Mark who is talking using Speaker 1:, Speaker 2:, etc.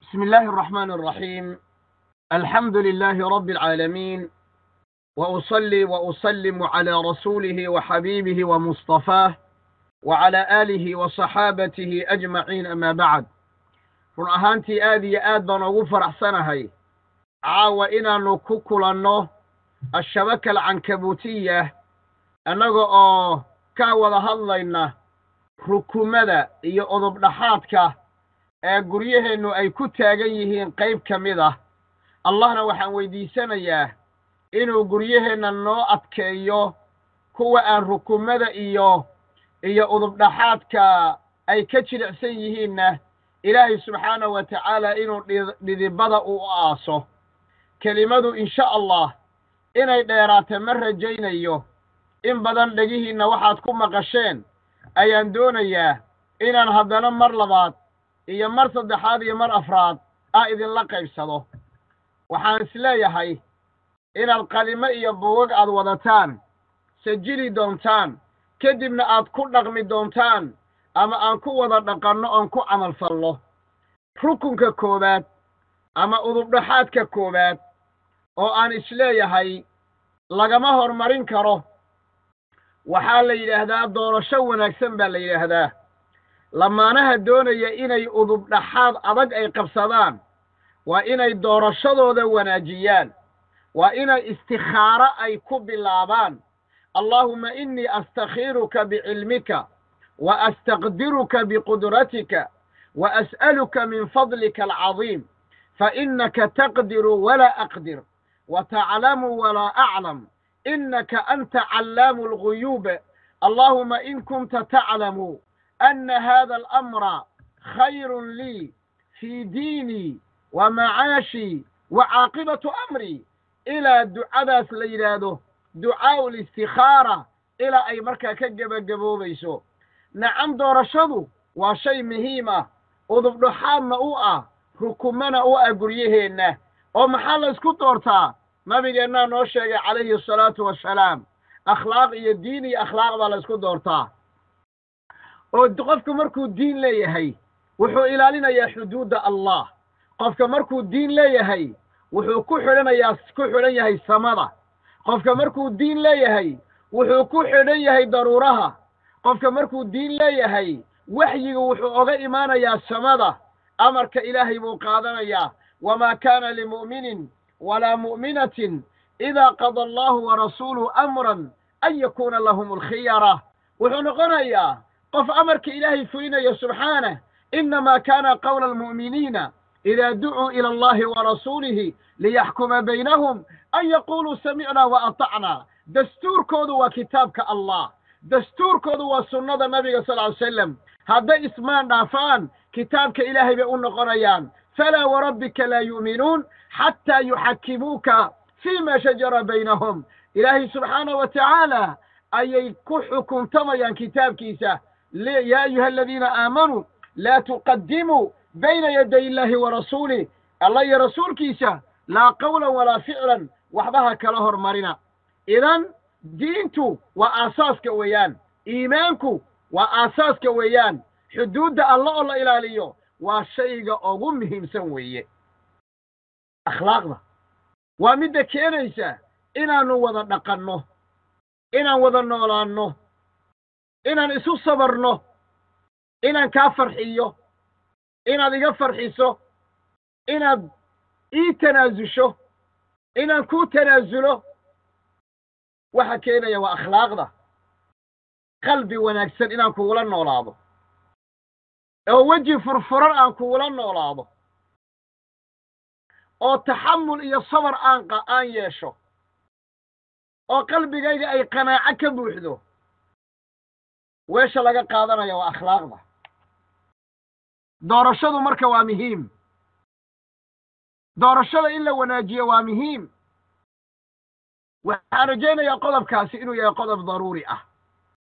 Speaker 1: بسم الله الرحمن الرحيم الحمد لله رب العالمين وأصلي وأسلم على رسوله وحبيبه ومصطفاه وعلى آله وصحابته أجمعين أما بعد run ahaantii aad iyo aad baan ugu faraxsanahay caawa inaannu ku kulanno ashabaka alcankabuutiya annaga oo ka wada hadlayna rukumada iyo odobdhaxaadka ee guryaheennu ay ku taagan yihiin qayb ka mid ah allahna waxaan weydiisanayaa inuu guryaheenna noo adkeeyo kuwa aan rukumada iyo iyo udubdhaxaadka ay ka jilicsan yihiinna ilaahay subxaanahu wa tacaala inuu dhidibada u aaso kelimadu insha allah inay dheeraata ma rajaynayo in badan dhegihiinna waxaad ku maqasheen ayaan doonayaa inaan haddana mar labaad iyo mar saddexaad iyo mar afraad ah idinla qaybsado waxaan isleeyahay inaad qalimo iyo buugag aad wadataan sajili doontaan kadibna aad ku dhaqmi doontaan ama aan ku wada dhaqanno oon ku camal falno rukunka koowaad ama udubdhaxaadka koowaad oo aan isleeyahay lagama hormarin karo waxaa la yidhaahdaa doorasho wanaagsan baa la yidhaahdaa lamaanaha doonaya inay udubdhaxaad adag ay qabsadaan waa inay doorashadooda wanaajiyaan waa inay istikhaaro ay ku bilaabaan allaahumma innii astakhiiruka bicilmika wa astaqdiruka biqudratika wa as'aluka min fadlika alcadiim fainaka taqdiru walaa aqdir wa taclamu walaa aclam inaka anta callaamu alguyuub allaahuma in kunta taclamu ana hada alamra khayrun lii fii diinii wa macaashii wa caaqibatu amrii ilaa ducadaas la yidhaahdo ducaa'u listikhaara ilaa ay markaa ka gebagaboobayso nacam doorashadu waa shay muhiim ah udubdhaxaadna u ah rukumana u ah guryaheenna oo maxaa la ysku doortaa nabigeennaa noo sheegay calayhi asalaatu wassalaam akhlaaq iyo diin iyo akhlaaq baa la ysku doortaa oo qofku markuu diin leeyahay wuxuu ilaalinayaa xuduudda allah qofka markuu diin leeyahay wuxuu ku xidhanayaa ku xidhan yahay samada qofka markuu diin leeyahay wuxuu ku xidhan yahay daruuraha qofka markuu diin leeyahay waxyiga wuxuu oga imaanayaa samada amarka ilaahay buu qaadanayaa wamaa kaana limu'minin walaa mu'minatin idaa qada allahu warasuuluhu amran an yakuuna lahum alkhiyara wuxuu noqonayaa qof amarka ilaahay fulinayo subxaanah inamaa kaana qawla almu'miniina idaa ducuu ila allahi warasuulihi liyaxkuma baynahum an yaquuluu samicnaa wa atacnaa dastuurkoodu waa kitaabka allah dastuurkoodu waa sunnada nabiga sal ly slam hadday ismaan dhaafaan kitaabka ilaahay bay u noqonayaan falaa warabbika laa yu'minuun xataa yuxakimuuka fii ma shajara baynahum ilaahay subxaanahu wa tacaala ayay ku xukuntamayaan kitaabkiisa yaa ayuha aladiina aamanuu laa tuqadimuu bayna yaday illaahi wa rasuulih alla iyo rasuulkiisa laa qawlan walaa ficlan waxba ha kala hormarina idan diintu waa aasaaska weeyaan iimaanku waa aasaaska weeyaan xuduudda alla oo la ilaaliyo waa shayga ugu muhiimsan weeye akhlaaqda waa midda keenaysa inaannu wada dhaqanno inaan wada noolaanno inaan isu sabarno inaan kaa farxiyo inaad iga farxiso inaad ii tanaasusho inaan kuu tanaasulo waxa keenaya waa akhlaaqda qalbi wanaagsan inaan kugula noolaado oo weji furfuran aan kugula noolaado oo taxamul iyo sabar aan aan yeesho oo qalbigayga ay qanaaco ka buuxdo weesha laga qaadanaya waa akhlaaqda doorashadu marka waa muhiim doorashada in la wanaajiyo waa muhiim waxaan rajaynayaa qodobkaasi inuu yahay qodob daruuri ah